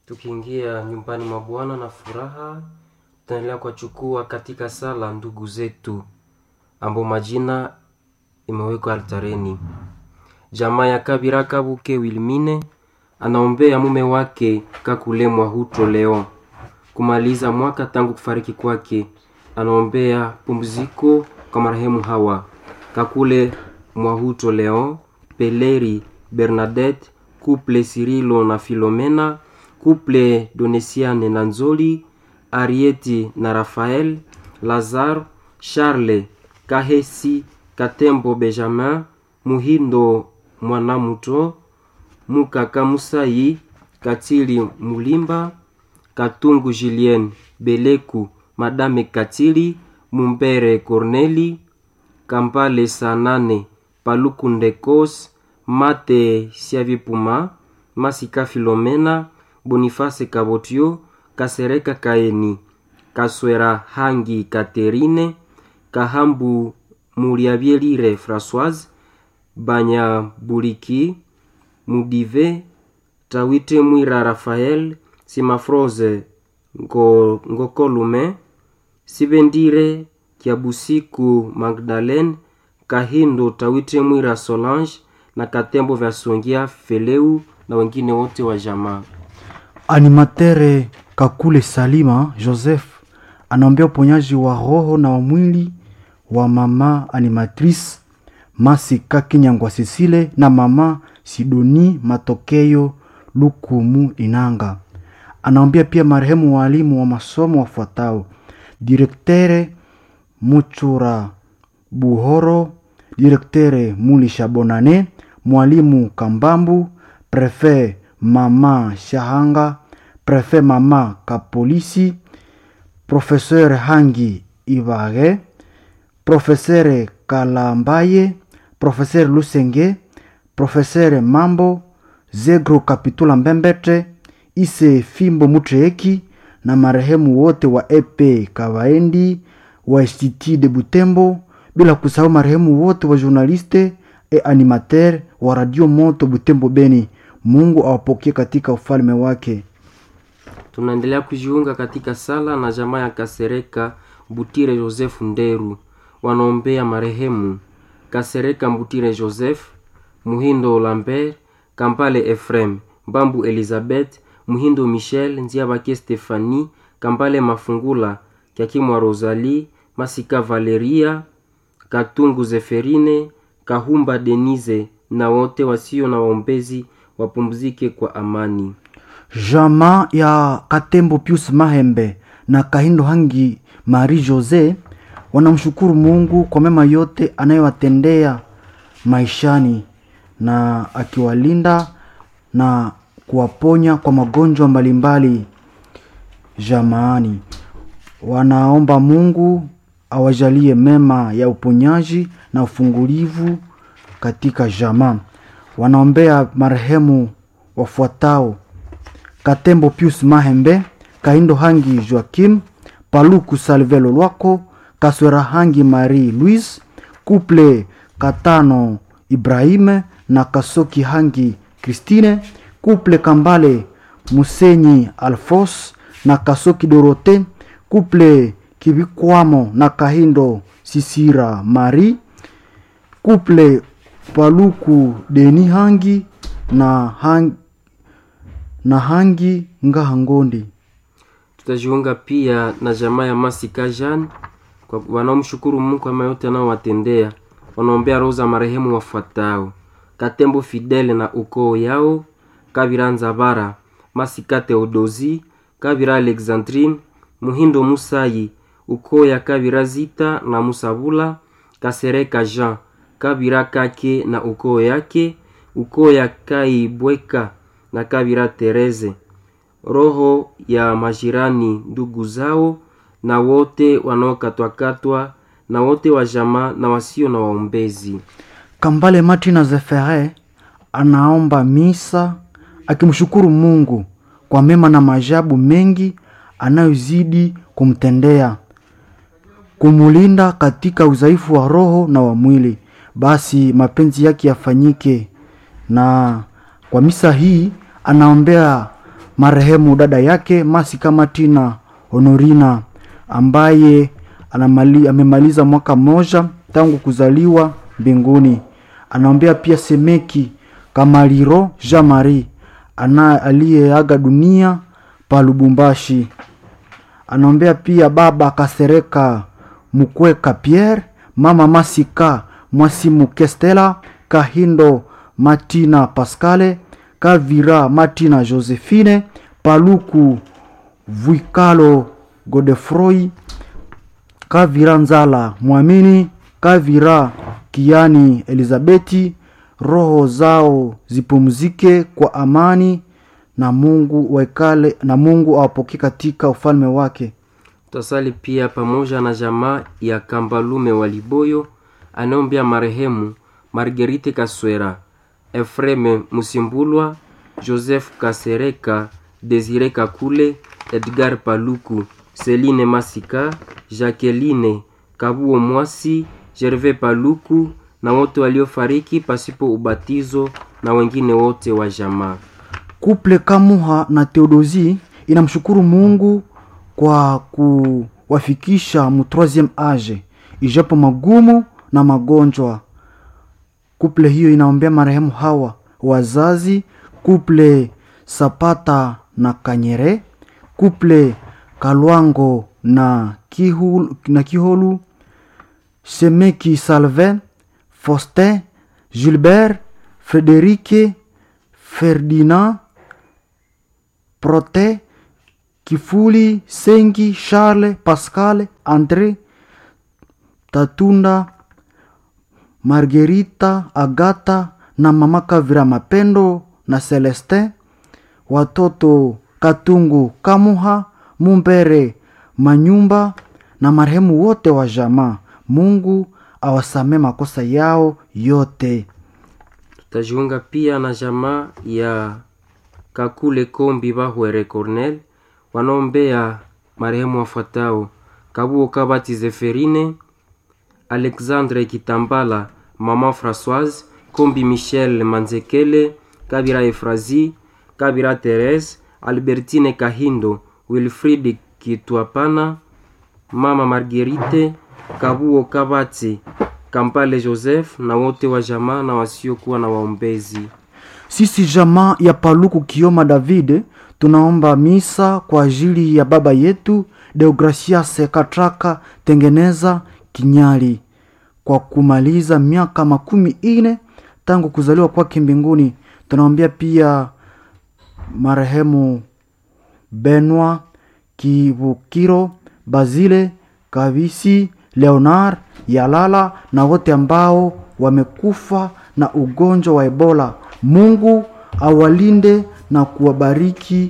tukiingia nyumbani mwa Bwana na furaha, tutaendelea kuwachukua katika sala ndugu zetu ambao majina imewekwa altareni. Jamaa ya Kabira Kabuke Wilmine anaombea mume wake Kakule Mwahuto leo kumaliza mwaka tangu kufariki kwake. Anaombea pumziko kwa marehemu hawa Kakule Mwahuto Leon, Peleri Bernadette, Couple Cirilo na Filomena, Couple Donesiane na Nzoli, Arieti na Rafael, Lazare, Charles Kahesi, Katembo Benjamin, Muhindo Mwanamuto, Mukaka Musayi, Katili Mulimba, Katungu Julien Beleku, Madame Katili, Mumbere Corneli, Kampale Sanane, Paluku Ndekos, Mate Siavipuma, Masika Filomena, Boniface Kabotio, Kasereka Kaeni, Kaswera Hangi Katerine, Kahambu Muriabielire Françoise, Banya Buliki, Mudive, Tawite Mwira Rafael, Simafroze Ngo, Ngokolume, Sibendire Kiabusiku Magdalene, Kahindo Tawite Mwira Solange na Katembo vya Songia Feleu na wengine wote wa jamaa. Animatere Kakule Salima Joseph anaombea uponyaji wa roho na wa mwili wa mama animatrice Masika Kinyangwa Sisile na mama Sidoni Matokeo Lukumu Inanga. Anaombea pia marehemu walimu wa masomo wafuatao: direktere Muchura Buhoro, direktere Mulisha Bonane, mwalimu Kambambu, prefe mama Shahanga, prefe mama Kapolisi, profeseur Hangi Ibage, profeseur Kalambaye, profeseur Lusenge, profeseur Mambo, Zegro Kapitula Mbembete, Ise Fimbo Mutreeki na marehemu wote wa EP Kawaendi wa Institut de Butembo, bila kusahau marehemu wote wa journaliste e animateur wa Radio Moto Butembo Beni. Mungu awapokee katika ufalme wake. Tunaendelea kujiunga katika sala na jamaa ya Kasereka Butire Joseph Nderu, wanaombea marehemu Kasereka Mbutire Joseph, Muhindo Lambert, Kampale Efrem, Mbambu Elizabeth, Muhindo Michel, Nziabake Stefani, Kampale Mafungula, Kyakimwa Rosalie, Masika Valeria, Katungu Zeferine, Kahumba Denise na wote wasio na waombezi wapumzike kwa amani. Jamaa ya Katembo Pius Mahembe na Kahindo Hangi Marie Jose wanamshukuru Mungu kwa mema yote anayowatendea maishani na akiwalinda na kuwaponya kwa magonjwa mbalimbali jamaani. Wanaomba Mungu awajalie mema ya uponyaji na ufungulivu katika jamaa. Wanaombea marehemu wafuatao: Katembo Pius Mahembe, Kahindo Hangi Joakim, Paluku Salvelo Lwako, Kaswera Hangi Marie Louise, Couple Katano Ibrahime na Kasoki Hangi Christine, Couple Kambale Musenyi Alfos na Kasoki Dorote, Couple Kibikwamo na Kahindo Sisira Marie, Couple Paluku Deni Hangi na Hangi, na Hangi Ngahangondi. Tutajiunga pia na jamaa ya Masika Jean kwa wanaomshukuru Mungu kwa mema yote anaowatendea. Wanaombea roho za marehemu wafuatao: Katembo Fidele na ukoo yao, Kabira Nzabara, Masika Theodosi, Kabira Alexandrine, Muhindo Musayi, ukoo ya Kabira Zita na Musabula, Kasereka Jean, Kabira Kake na ukoo yake, ukoo ya Kai Bweka na Kabira Tereze, roho ya majirani ndugu zao na wote wanaokatwakatwa na wote wa jamaa na wasio na waombezi. Kambale Martina Zefere anaomba misa akimshukuru Mungu kwa mema na maajabu mengi anayozidi kumtendea, kumulinda katika udhaifu wa roho na wa mwili. Basi mapenzi yake yafanyike, na kwa misa hii anaombea marehemu dada yake Masika Martina Honorina ambaye anamali, amemaliza mwaka mmoja tangu kuzaliwa mbinguni. Anaombea pia Semeki Kamaliro Jean Marie ana aliyeaga dunia pa Lubumbashi. Anaombea pia baba Kasereka Mukweka Pierre, mama Masika Mwasimu Kestela, Kahindo Martina Pascale, Kavira Martina Josephine, Paluku Vuikalo Godefroy, Kavira Nzala Mwamini, Kavira Kiani Elizabeti, roho zao zipumzike kwa amani na Mungu waikale na Mungu awapokee katika ufalme wake. Tutasali pia pamoja na jamaa ya Kambalume wa Liboyo anaombea marehemu Marguerite Kaswera, Efreme Musimbulwa, Joseph Kasereka, Desire Kakule, Edgar Paluku, Celine Masika, Jacqueline Kabuo Mwasi, Gervais Paluku na wote waliofariki pasipo ubatizo na wengine wote wa jamaa. Kuple Kamuha na Theodosi inamshukuru Mungu kwa kuwafikisha mu troisieme age ijapo magumu na magonjwa. Kuple hiyo inaombea marehemu hawa wazazi, kuple Sapata na Kanyere, kuple Kalwango na Kihulu, na Kiholu, Semeki Salvin, Faustin, Gilbert, Frederike, Ferdinand, Prote, Kifuli, Sengi, Charles, Pascal, Andre, Tatunda, Margerita, Agata na mama Kavira Mapendo na Celestin, watoto Katungu, Kamuha, Mumbere, Manyumba na marehemu wote wa jamaa. Mungu awasamee makosa yao yote. Tutajiunga pia na jamaa ya Kakule Kombi Bahwere Cornel wanaombea marehemu wafuatao: Kabuo Kabati Zeferine, Alexandre Kitambala, Mama Françoise, Kombi Michel Manzekele, Kabira Efrazi, Kabira Therese, Albertine Kahindo, Wilfrid Kitwapana, Mama Marguerite, Kabuo Kabati, Kampale Joseph na wote wa jamaa na wasiokuwa na waombezi. Sisi jamaa ya Paluku Kioma David tunaomba misa kwa ajili ya baba yetu Deogracias Katraka Tengeneza Kinyali kwa kumaliza miaka makumi ine tangu kuzaliwa kwake mbinguni. Tunaombea pia marehemu Benwa Kivukiro, Bazile Kavisi, Leonard Yalala na wote ambao wamekufa na ugonjwa wa Ebola. Mungu awalinde na kuwabariki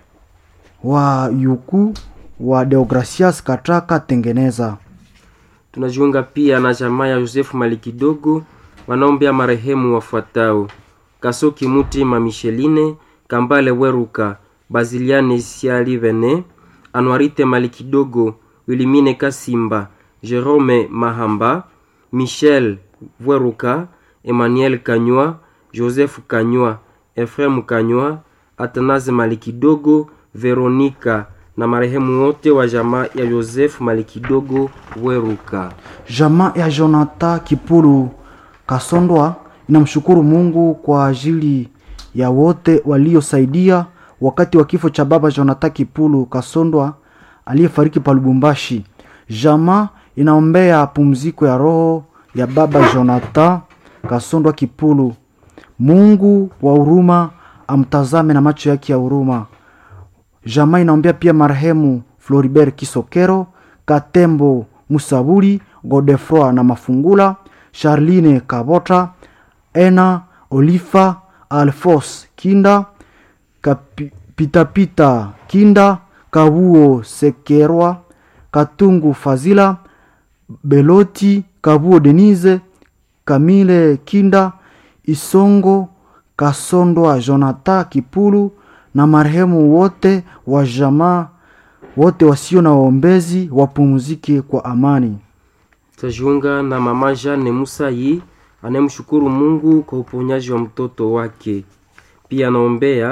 wa yuku wa Deogracias Katraka Tengeneza. Tunajiunga pia na jamaa ya Yosefu Malikidogo wanaombea marehemu wafuatao: Kasoki Mutima Micheline, Kambale Weruka, Baziliane Sialivene, Anwarite Malikidogo, Wilimine Kasimba, Jerome Mahamba, Michel Weruka, Emmanuel Kanywa, Joseph Kanywa, Efrem Kanywa, Atanaze Malikidogo, Veronika na marehemu wote wa jamaa ya Yosefu Malikidogo Weruka. Jamaa ya Jonathan Kipulu Kasondwa inamshukuru Mungu kwa ajili ya wote waliosaidia wakati wa kifo cha baba Jonathan Kipulu Kasondwa aliyefariki pa Lubumbashi. Jamaa inaombea pumziko ya roho ya baba Jonathan Kasondwa Kipulu. Mungu wa huruma amtazame na macho yake ya huruma. Jamaa inaombea pia marehemu Floribert Kisokero, Katembo Musaburi, Godefroy na Mafungula, Charline Kabota, Ena Olifa, Alfos Kinda, Kapi- Pitapita Kinda, Kabuo Sekerwa, Katungu Fazila, Beloti, Kabuo Denise, Kamile Kinda, Isongo Kasondwa, Jonathan Kipulu na marehemu wote wa jamaa wote wasio na waombezi wapumzike kwa amani. Tutajiunga na mama Jane Musayi anayemshukuru Mungu kwa uponyaji wa mtoto wake. Pia anaombea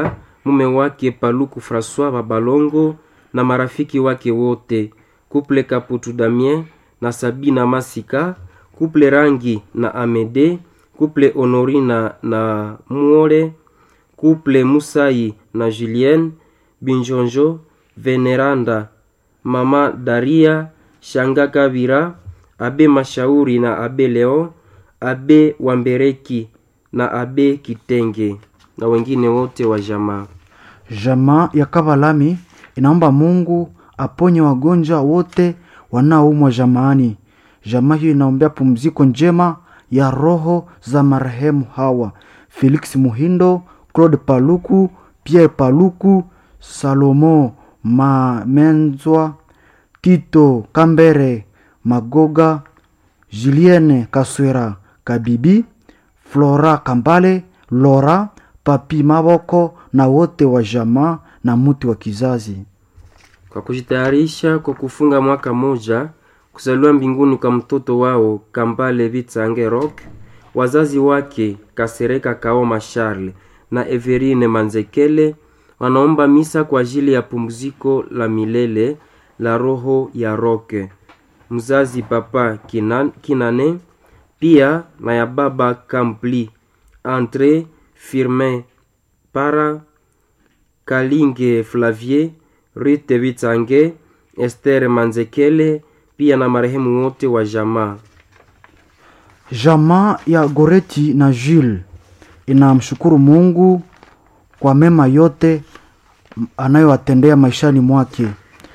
mume wake Paluku Francois Babalongo na marafiki wake wote, kuple Kaputu Damien na Sabina Masika, kuple Rangi na Amede, kuple Honorina na Muole, kuple Musai na Julien Binjonjo, Veneranda, mama Daria, Shanga Kabira, abe Mashauri na abe Leon, abe Wambereki na abe Kitenge na wengine wote wa jamaa. Jamaa ya Kabalami inaomba Mungu aponye wagonjwa wote wanaoumwa jamaani. Jamaa hiyo inaombea pumziko njema ya roho za marehemu hawa: Felix Muhindo, Claude Paluku, Pierre Paluku, Salomo Mamenzwa, Tito Kambere Magoga, Julienne Kaswera Kabibi, Flora Kambale, Lora Papi Maboko na wote wa jamaa na muti wa kizazi. Kwa kujitayarisha kwa kufunga mwaka moja kuzaliwa mbinguni kwa mtoto wao Kambale Vitsange Rock, wazazi wake Kasereka Kaoma Charles na Everine Manzekele wanaomba misa kwa ajili ya pumziko la milele la roho ya Roke, mzazi Papa Kinan, Kinane pia na ya baba Kampli Andre Firmin Para Kalinge Flavier Rite Vitsange Esther Manzekele pia na marehemu wote wa jamaa. Jamaa ya Goreti na Jules inamshukuru Mungu kwa mema yote anayowatendea maishani mwake.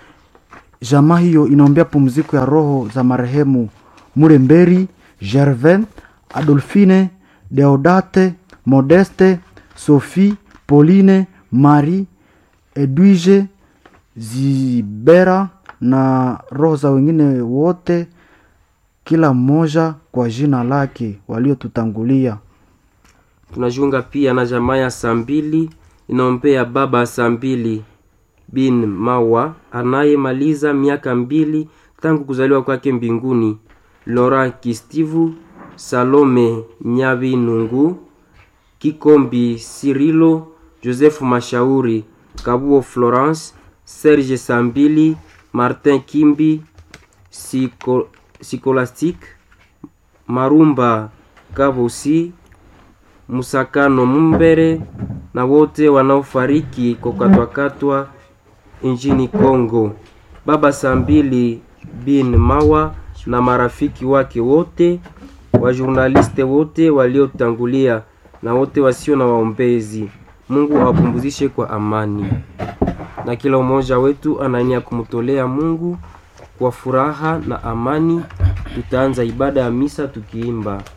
Jamaa hiyo inaombea pumziko ya roho za marehemu Muremberi, Gervin, Adolfine, Deodate, Modeste, Sophie, Pauline, Marie, Edwige, Zibera na roho za wengine wote, kila mmoja kwa jina lake waliotutangulia. Tunajiunga pia na jamaa ya Sambili inaombea baba Sambili bin Mawa anayemaliza miaka mbili tangu kuzaliwa kwake mbinguni, Laurent Kistivu, Salome Nyabinungu, Kikombi Sirilo, Joseph Mashauri, Kabuo Florence, Serge Sambili, Martin Kimbi, Siko, Sikolastique, Marumba Kavusi, Musakano Mumbere na wote wanaofariki kwa kukatwakatwa nchini Kongo. Baba Sambili bin Mawa na marafiki wake wote, wajurnaliste wote waliotangulia na wote wasio na waombezi. Mungu awapumzishe kwa amani, na kila mmoja wetu anania kumtolea Mungu kwa furaha na amani. Tutaanza ibada ya misa tukiimba